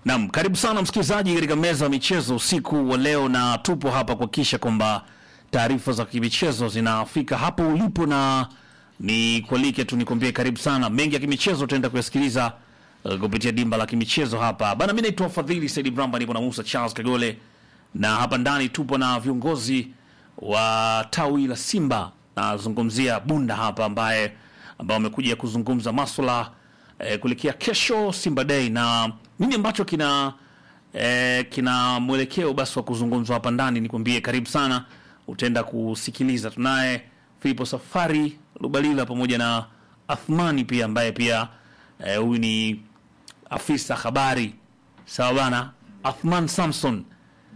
Naam, karibu sana msikilizaji katika meza ya michezo usiku wa leo, na tupo hapa kuhakikisha kwamba taarifa za kimichezo zinafika hapo ulipo, na ni kualike tu nikwambie karibu sana. Mengi ya kimichezo tutaenda kuyasikiliza uh, kupitia dimba la kimichezo hapa bana. Mimi naitwa Fadhili Saidi Bramba, nipo na Musa Charles Kagole, na hapa ndani tupo na viongozi wa tawi la Simba, nazungumzia Bunda hapa, ambaye ambao wamekuja kuzungumza maswala eh, kuelekea kesho Simba Day na nini ambacho kina eh, kina mwelekeo basi wa kuzungumzwa hapa ndani. Nikwambie karibu sana, utaenda kusikiliza. Tunaye Filipo Safari Lubalila pamoja na Athmani pia ambaye pia eh, huyu ni afisa habari sawa bana. Athman Samson,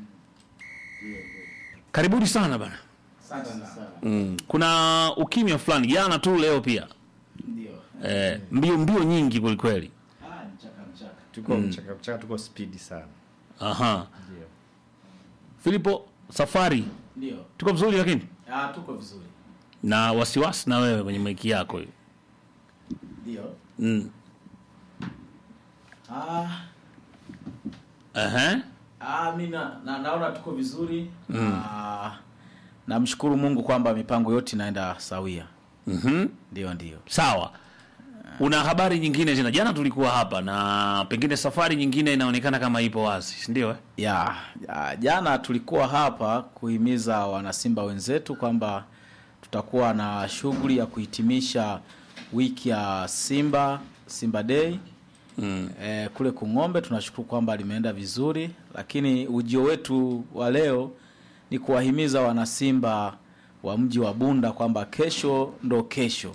karibuni sana bana. Mm. Kuna ukimya fulani jana tu, leo pia eh, mbio mbio nyingi kwelikweli. tuko mchaka mchaka, tuko spidi sana. Aha. Ndio. Filipo Safari, Ndio. tuko vizuri lakini Ah, tuko vizuri. na wasiwasi na wewe kwenye maiki yako hiyo. Ndio. Mm. Ah, Ehe. ah mimi na, na, naona tuko vizuri. Ah, namshukuru Mungu kwamba mipango yote inaenda sawia. Mhm. Ndio, ndio. Sawa. Una habari nyingine tena? Jana tulikuwa hapa na pengine safari nyingine inaonekana kama ipo wazi, si ndio? Eh? Ya, ya, jana tulikuwa hapa kuhimiza wanasimba wenzetu kwamba tutakuwa na shughuli ya kuhitimisha wiki ya Simba Simba Day Mm. e, kule Kung'ombe. Tunashukuru kwamba limeenda vizuri, lakini ujio wetu wa leo ni kuwahimiza wanasimba wa mji wa Bunda kwamba kesho ndo kesho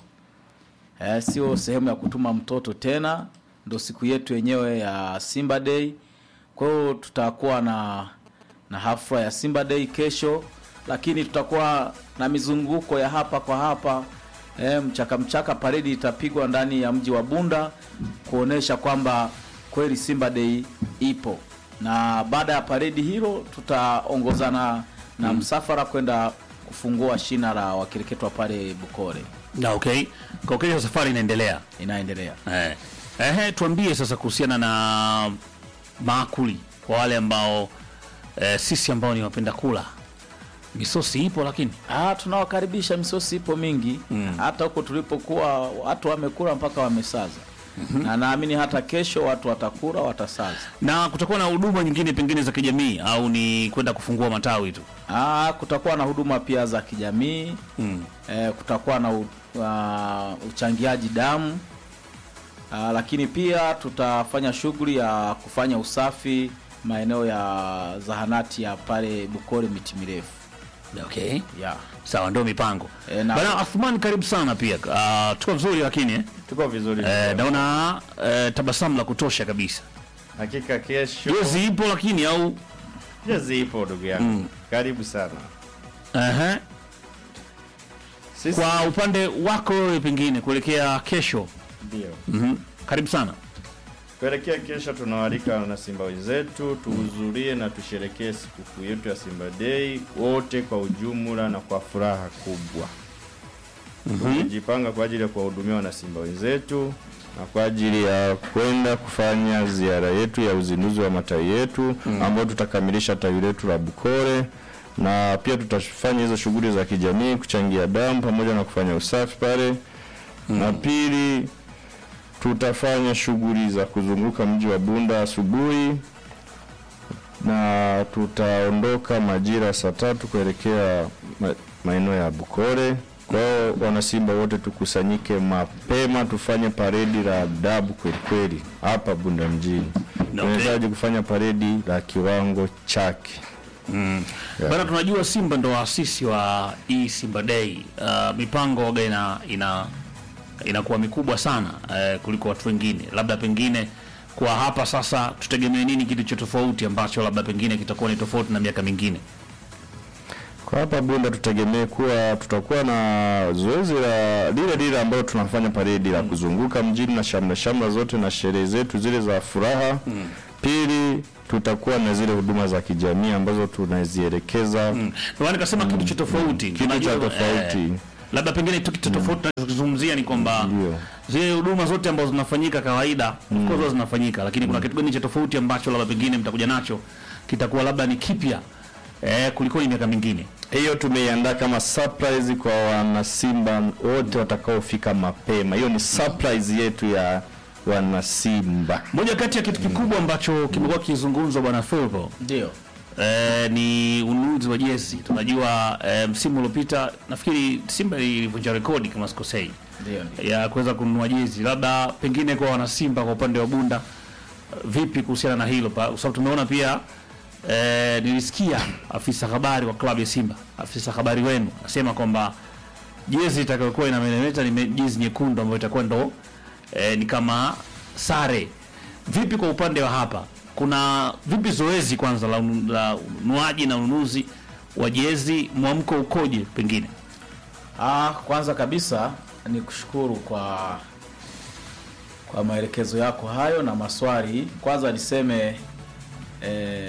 e, sio sehemu ya kutuma mtoto tena, ndo siku yetu yenyewe ya Simba Day. Kwa hiyo tutakuwa na na hafla ya Simba Day kesho, lakini tutakuwa na mizunguko ya hapa kwa hapa e, mchaka mchaka. Paredi itapigwa ndani ya mji wa Bunda kuonesha kwamba kweli Simba Day ipo, na baada ya paredi hilo tutaongozana na msafara kwenda kufungua shina la wakireketwa pale Bukore. Na okay. Kwa kesho safari inaendelea. Inaendelea. Eh. Ehe, tuambie sasa kuhusiana na maakuli kwa wale ambao eh, sisi ambao ni wapenda kula. Misosi ipo lakini Ah, tunawakaribisha. Misosi ipo mingi hata huko tulipokuwa watu wamekula mpaka wamesaza na naamini hata kesho watu watakula watasaza. na kutakuwa na huduma nyingine pengine za kijamii au ni kwenda kufungua matawi tu. Ah, kutakuwa na huduma pia za kijamii Mm. eh, kutakuwa na u, ah, uchangiaji damu ah, lakini pia tutafanya shughuli ya kufanya usafi maeneo ya zahanati ya pale Bukore miti mirefu Okay. yeah. Sawa, ndio mipango. Eh, na- Bana Athman, karibu sana pia. Uh, tuko vizuri lakini eh? Tuko vizuri. Eh, naona eh, tabasamu la kutosha kabisa. Hakika kesho Jezi ipo lakini au jezi ipo ndugu yangu. Karibu sana. Ehe. Sisi Kwa upande wako wewe pengine kuelekea kesho. ndio. Mhm. Karibu sana. Kuelekea kesho tunawaalika na Simba wenzetu tuhudhurie na tusherekee sikukuu yetu ya Simba Day wote kwa ujumla na kwa furaha kubwa. Tumejipanga kwa ajili ya kuwahudumia wana Simba wenzetu na kwa ajili ya kwenda kufanya ziara yetu ya uzinduzi wa matawi yetu ambao tutakamilisha tawi letu la Bukore na pia tutafanya hizo shughuli za kijamii, kuchangia damu pamoja na kufanya usafi pale na pili tutafanya shughuli za kuzunguka mji wa Bunda asubuhi na tutaondoka majira saa tatu kuelekea ma- maeneo ya Bukore. Kwa hiyo wanasimba wote tukusanyike mapema, tufanye paredi la adabu kweli kweli hapa Bunda mjini. Tunahitaji kufanya paredi la kiwango chake. Bana, tunajua Simba ndo waasisi wa hii Simba Day. Uh, mipango waga ina ina inakuwa mikubwa sana uh, kuliko watu wengine. Labda pengine kwa hapa sasa tutegemee nini kilicho tofauti ambacho labda pengine kitakuwa ni tofauti na miaka mingine? Kwa hapa Bunda tutegemee kuwa tutakuwa na zoezi la lile lile ambalo tunafanya paredi la kuzunguka mjini na shamra shamra zote na sherehe zetu zile za furaha. Pili, tutakuwa na zile huduma za kijamii ambazo tunazielekeza Ndio maana nikasema kitu cha tofauti. kitu cha Unajua, tofauti. eh, labda pengine tu kitu tofauti tunachozungumzia ni kwamba Ndio. zile huduma zote ambazo zinafanyika kawaida of course huwa zinafanyika, lakini kuna kitu gani cha tofauti ambacho labda pengine mtakuja nacho kitakuwa labda ni kipya eh, kuliko miaka mingine. Hiyo tumeiandaa kama surprise kwa wanasimba wote watakaofika mapema. Hiyo ni surprise yetu ya wanasimba. Moja kati ya kitu kikubwa ambacho kimekuwa kizungumzwa bwana Philpo Ndio. eh, ni ununuzi wa jezi. Tunajua eh, msimu uliopita nafikiri Simba ilivunja rekodi kama sikosei Ndio. ndio. ya kuweza kununua jezi. Labda pengine kwa wanasimba kwa upande wa Bunda, vipi kuhusiana na hilo? Pa- Kwa sababu tumeona pia eh, nilisikia afisa habari wa klabu ya Simba, afisa habari wenu asema kwamba jezi itakayokuwa inameremeta ni me- jezi nyekundu ambayo itakuwa ndo eh, ni kama sare. Vipi kwa upande wa hapa, kuna vipi zoezi kwanza la unu- la ununuaji na ununuzi wa jezi, mwamko ukoje pengine? Ah, kwanza kabisa ni kushukuru kwa kwa maelekezo yako hayo na maswali. Kwanza niseme eh,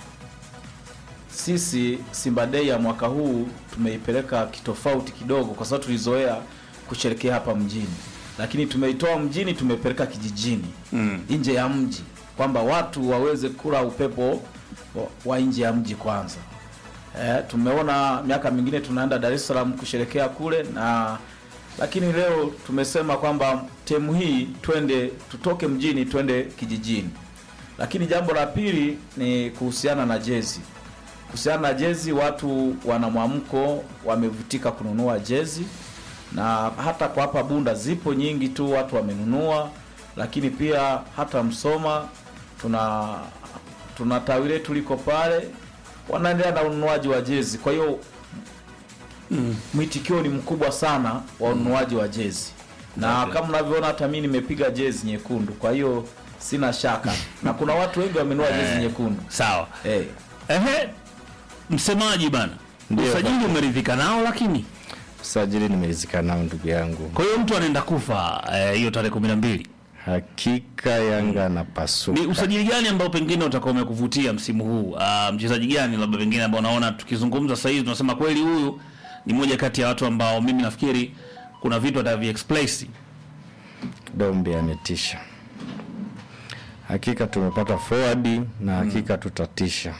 sisi Simba Day ya mwaka huu tumeipeleka kitofauti kidogo, kwa sababu tulizoea kusherekea hapa mjini, lakini tumeitoa mjini tumepeleka kijijini Mm. nje ya mji, kwamba watu waweze kula upepo wa, wa nje ya mji kwanza. Eh, tumeona miaka mingine tunaenda Dar es Salaam kusherekea kule na lakini leo tumesema kwamba temu hii twende tutoke mjini twende kijijini. Lakini jambo la pili ni kuhusiana na jezi. Kuhusiana na jezi, watu wana mwamko, wamevutika kununua jezi, na hata kwa hapa Bunda zipo nyingi tu watu wamenunua, lakini pia hata Msoma tuna tuna tawi letu liko pale, wanaendelea na ununuaji wa jezi. Kwa hiyo mwitikio ni mkubwa sana wa ununuaji wa jezi, na Okay. kama unavyoona hata mimi nimepiga jezi nyekundu, kwa hiyo sina shaka, na kuna watu wengi wamenunua jezi nyekundu Sawa. eh. Ehe, msemaji bana, Ndio, usajili umeridhika nao, lakini Usajili nimeridhika nao ndugu yangu, kwa hiyo mtu anaenda kufa eh, hiyo tarehe kumi na mbili. hakika Yanga anapasuka. Ni usajili gani ambao pengine utakuwa umekuvutia msimu huu? Ah, mchezaji gani labda pengine ambao unaona tukizungumza sasa hivi tunasema kweli huyu ni moja kati ya watu ambao mimi nafikiri kuna vitu ataviexplain. Dombe ametisha, hakika tumepata forward na hakika tutatisha.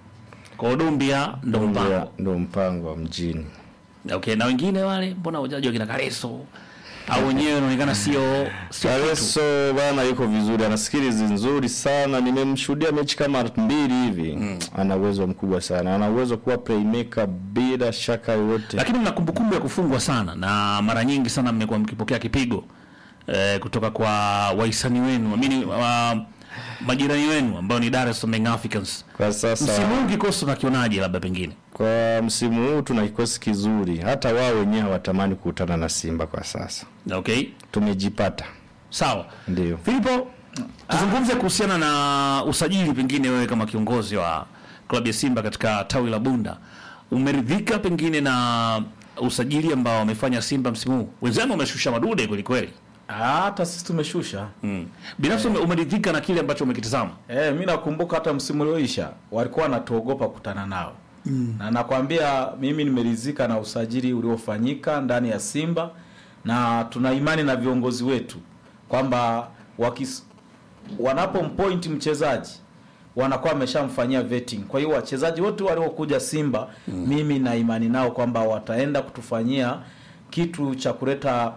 Kwa hiyo Dumbia ndo Dumbia mpango. ndo mpango wa mjini. Okay, na wengine wale mbona wajaji wakina Kareso au wenyewe inaonekana sio sio kitu. Kareso bana yuko vizuri, ana skills nzuri sana. Nimemshuhudia mechi kama mbili hivi ana uwezo mkubwa sana, ana uwezo kuwa playmaker bila shaka yoyote. lakini mna kumbukumbu ya kufungwa sana na mara nyingi sana mmekuwa mkipokea kipigo eh, kutoka kwa wahisani wenu amini wa majirani wenu ambao ni Dar es Salaam Young Africans. Kwa sasa Msimu huu kikosi unakionaje? Labda pengine kwa msimu huu tuna kikosi kizuri, hata wao wenyewe hawatamani kukutana na Simba kwa sasa. okay, Tumejipata sawa. ndio. Filipo, tuzungumze kuhusiana na usajili, pengine wewe kama kiongozi wa klabu ya Simba katika tawi la Bunda, umeridhika pengine na usajili ambao wamefanya Simba msimu huu? Wenzenu wameshusha madude kweli kweli. Hata sisi tumeshusha Mm. Binafsi ume- umeridhika na kile ambacho umekitazama? Eh, mi nakumbuka hata msimu ulioisha walikuwa wanatuogopa kukutana nao mm. na nakwambia mimi nimeridhika na usajili uliofanyika ndani ya Simba na tuna imani na viongozi wetu kwamba wakis wanapompoint mchezaji wanakuwa wameshamfanyia vetting. Kwa hiyo wachezaji wote waliokuja Simba mm. mimi na imani nao kwamba wataenda kutufanyia kitu cha kuleta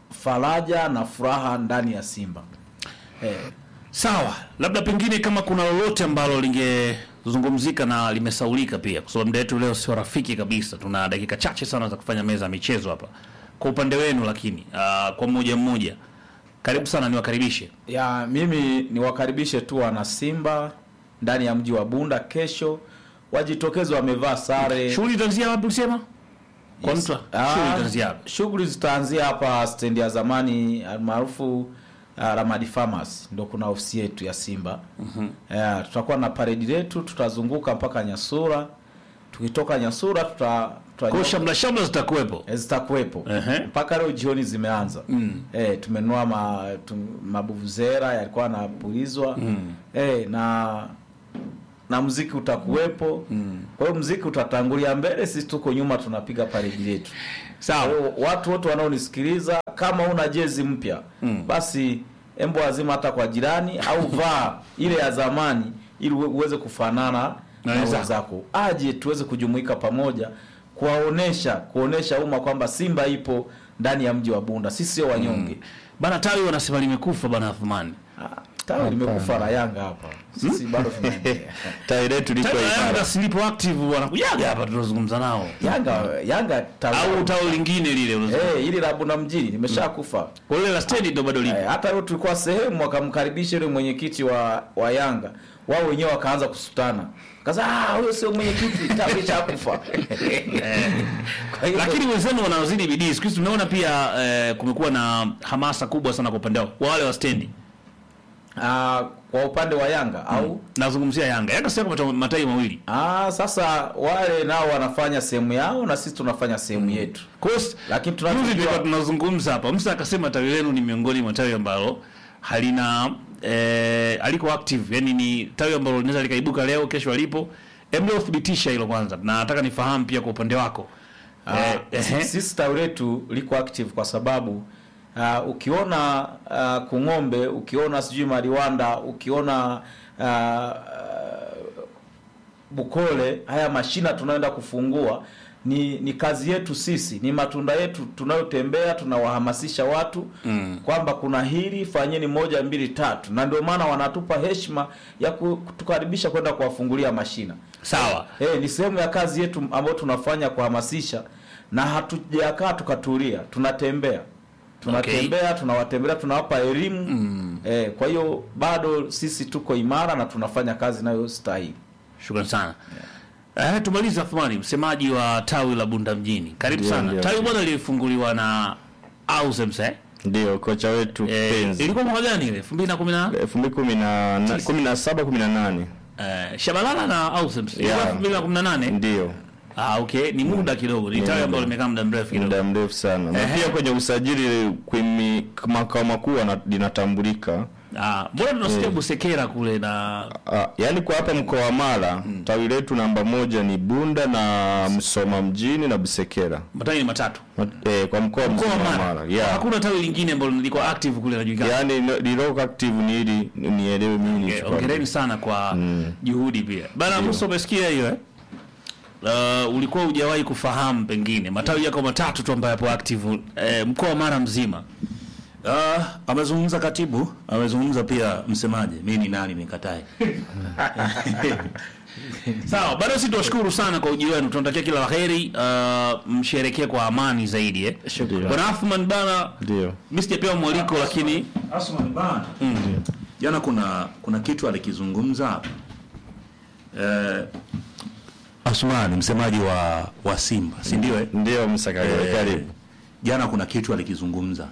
faraja na furaha ndani ya Simba eh, Sawa, labda pengine kama kuna lolote ambalo lingezungumzika na limesaulika pia, kwa sababu muda wetu leo sio rafiki kabisa. Tuna dakika chache sana za kufanya meza ya michezo hapa. Kwa upande wenu, lakini uh, kwa mmoja mmoja, karibu sana, niwakaribishe. ya mimi niwakaribishe tu wana Simba ndani ya mji wa Bunda kesho wajitokeze wamevaa sare. Shughuli itaanzia wapi ulisema? Kwa Yes. mtu Ah, shughuli itaanzia wapi? Shughuli zitaanzia hapa stendi ya zamani almaarufu uh, Ramadi Farmers, ndo kuna ofisi yetu ya Simba. mm tutakuwa na paredi letu, tutazunguka mpaka Nyasura. Tukitoka Nyasura tuta, tuta Kwa hiyo shamla shamla zitakuwepo. Eh, zitakuwepo Ehe. mpaka leo jioni zimeanza Mm. eh, tumenunua ma, tum, mabuvuzera yalikuwa yanapulizwa Mm. eh, na na mziki utakuwepo kwa hiyo mziki utatangulia mbele sisi tuko nyuma tunapiga paredi yetu Sawa. Kwa hiyo watu wote wanaonisikiliza kama una jezi mpya basi embo azima hata kwa jirani au vaa ile ya zamani ili uwe- uweze kufanana Na na wenzako. wenzako aje tuweze kujumuika pamoja kuwaonesha kuonesha umma kwamba simba ipo ndani ya mji wa bunda sisi sio wanyonge Bana tawi wanasema limekufa bana Athmani. Ah, tawi limekufa la yanga hapa sisi bado tunaendelea tawi letu liko Tawi la imara. Yanga silipo active wanakujaga hapa tunazungumza nao. yanga yanga tawi Au tawi lingine lile unazungumza. eh ili la bunda mjini limeshakufa Kwa lile la stendi ndo bado lipo. Eh, hata leo tulikuwa sehemu wakamkaribisha yule mwenyekiti wa wa Yanga, wao wenyewe wakaanza kusutana, kaza ah, huyo sio mwenyekiti, tawi chakufa. Kwa hiyo Lakini wenzenu wanaozidi bidii. Siku hizi tumeona pia eh, kumekuwa na hamasa kubwa sana kwa upande wao. Wa wale wa stendi. ah, kwa upande wa Yanga au Nazungumzia Yanga. Yanga sasa kwa matawi mawili. ah, sasa wale nao wanafanya sehemu yao na sisi tunafanya sehemu yetu, Kwa hiyo lakini Juzi tulikuwa tunachojua tunazungumza hapa, Musa akasema tawi lenu ni miongoni mwa tawi ambalo halina eh, aliko active, yani ni tawi ambalo linaweza likaibuka leo kesho alipo. Hebu leo thibitisha hilo kwanza, na nataka nifahamu pia kwa upande wako Ah, eh, ehe. sisi tawi letu liko active kwa sababu uh, ukiona uh, Kung'ombe, ukiona sijui Mariwanda, ukiona uh, Bukole, haya mashina tunaenda kufungua ni ni kazi yetu sisi, ni matunda yetu tunayotembea, tunawahamasisha watu mm. kwamba kuna hili, fanyeni moja mbili tatu, na ndio maana wanatupa heshima ya kutukaribisha kwenda kuwafungulia mashina. Sawa. Eh, ni sehemu ya kazi yetu ambayo tunafanya kuhamasisha, na hatujakaa tukatulia, tunatembea tunatembea tunawatembelea, tunawapa elimu mm. Eh, kwa hiyo bado sisi tuko imara na tunafanya kazi inayostahili. Shukrani sana. Eh, tumalize Athmani, msemaji wa tawi la Bunda mjini. Karibu Ndio, sana. ndio. Tawi bwana lilifunguliwa na Ausems eh? ndio kocha wetu Eh, penzi ilikuwa mwaka gani ile? 2010 elfu mbili kumi na na- kumi na saba kumi na nane eh, Shabalala na Ausems. Ilikuwa Yeah. 2018. ndio Ah, okay, ni muda kidogo. Ni tawi ambalo limekaa muda mrefu kidogo. muda mrefu sana na Ehe. pia kwenye usajili kwimi makao makuu ana- linatambulika Ah, mbona tunasikia Busekera kule na Ah, yaani kwa hapa mkoa wa Mara tawi letu namba moja ni Bunda na Msoma mjini na Busekera matawi ni matatu. Mat- eh, kwa mkoa Mkoa mzima wa wa Mara. Mara yeah. Hakuna tawi lingine ambalo liko active kule najulikana. yaani no- liloko active ni ili nielewe mimi Okay, nichukue. Hongereni sana kwa juhudi pia. Bana Musa umesikia hiyo eh? Uh, ulikuwa hujawahi kufahamu pengine matawi yako matatu tu ambayo yapo active eh, mkoa wa Mara mzima. Ah, amezungumza katibu, amezungumza pia msemaji. Mimi ni nani nikatae? Sawa, bado sisi tuwashukuru sana kwa ujio wenu. Tunatakia kila laheri, uh, msherekee kwa amani zaidi eh. Bwana Athman bana, Ndio. mimi sijapewa mwaliko lakini Asman bana. Jana kuna kuna kitu alikizungumza eh, Asman msemaji wa wa Simba, si ndio eh? Ndio Msakagore Eh, karibu. Jana kuna kitu alikizungumza.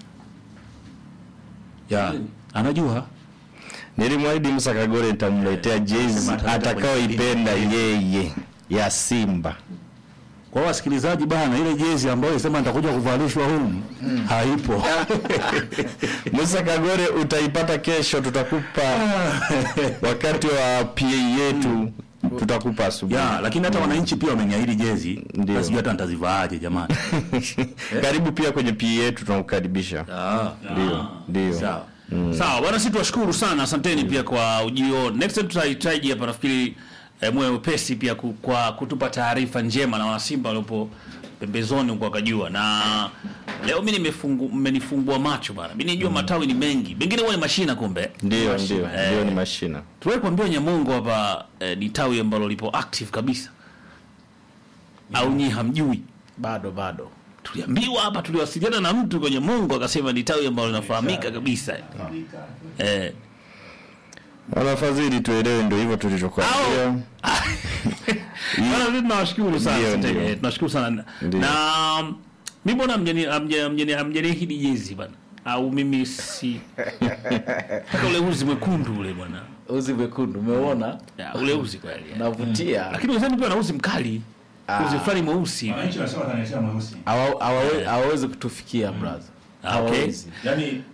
Ya, anajua Nilimwahidi Msakagore nitamletea jezi Sema ataleta atakayoipenda yeye ya Simba. kwa wasikilizaji bana, ile jezi ambayo sema nitakuja kuvalishwa humu haipo. Musa Kagore utaipata kesho, tutakupa wakati wa PA yetu, tutakupa asubuhi. ya, lakini hata wananchi pia wameniahidi jezi, Ndio. na sijui hata nitazivaaje jamani. Karibu pia kwenye PA yetu, tunakukaribisha. Ah, Ndio, ndio. sawa. Sawa bwana, sisi tuwashukuru sana, asanteni pia kwa ujio. Next time tutahitaji hapa, nafikiri eh, mwe wepesi pia ku, kwa kutupa taarifa njema na wanasimba waliopo pembezoni huko wakajua. Na leo mimi nimefungu mmenifungua macho bana, mimi nijua matawi ni mengi, mengine huwa ni mashina, kumbe Ndio, ndio, Eh. ndio, ni mashina. tuwahi kuambiwa Nyamongo hapa eh, ni tawi ambalo lipo active kabisa, au nyi hamjui? Bado bado Tuliambiwa hapa, tuliwasiliana na mtu kwenye Mungu akasema ni tawi ambalo linafahamika kabisa eh, Wanafadhili tuelewe, ndio hivyo tulichokuambia. Bwana, sisi tunawashukuru sana Ndio, asante. ndio. Eh, tunashukuru sana Ndio. na mimi mbona mjeni mjeni mjeni hidi jezi bana au mimi si Mpaka ule uzi mwekundu ule bwana uzi mwekundu umeona, Ya, ule uzi kweli eh. unavutia. lakini wenzangu pia na uzi mkali uzi fulani mweusi Wananchi wanasema wataniletea mweusi. Hawa- hawawe- hawawezi kutufikia brother, Ah, okay. hawawezi. Yaani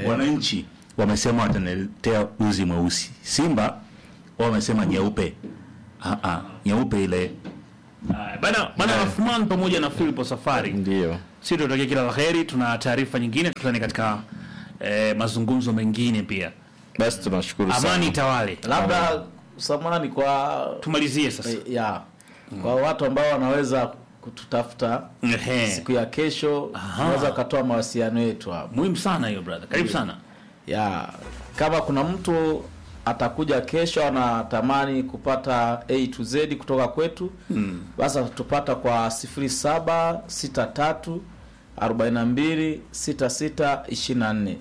wananchi wamesema wataniletea uzi mweusi. Simba wao wamesema nyeupe. Ah, ah, nyeupe ile Haya, bana bana Rathman pamoja na Philip Safari Ndio. sisi tunatakia kila la heri. Tuna taarifa nyingine, tutani katika eh, mazungumzo mengine pia. Basi tunashukuru sana. Amani tawale, labda samani kwa tumalizie sasa. eh, ya kwa watu ambao wanaweza kututafuta Ehe. siku ya kesho unaweza ukatoa mawasiliano yetu hapo Muhimu sana hiyo brother, karibu sana. ya kama kuna mtu atakuja kesho anatamani kupata A to Z kutoka kwetu mm. basi atatupata kwa 0763 42 66 24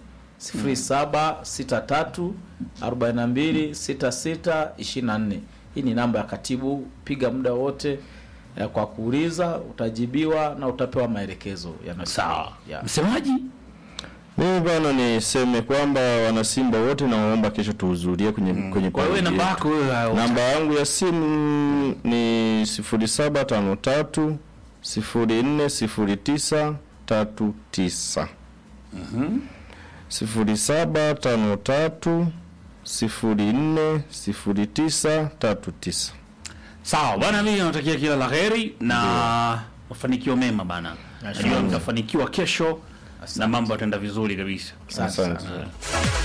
0763 42 66 24 hii ni namba ya katibu piga muda wote eh, kwa kuuliza utajibiwa na utapewa maelekezo yanayostahili. Sawa, ya. msemaji Mimi bana niseme kwamba wanasimba wote nawaomba kesho tuhudhurie kwenye kwenye kwa wewe parade namba yetu. yako wewe au- Namba yangu ya simu ni 0753 0409 39. sifuri saba tano tatu sifuri nne sifuri tisa tatu tisa. Sawa bwana, mimi natakia kila la heri na mafanikio mema bana. Najua mtafanikiwa kesho na mambo yataenda vizuri kabisa. Asante Asante. sana.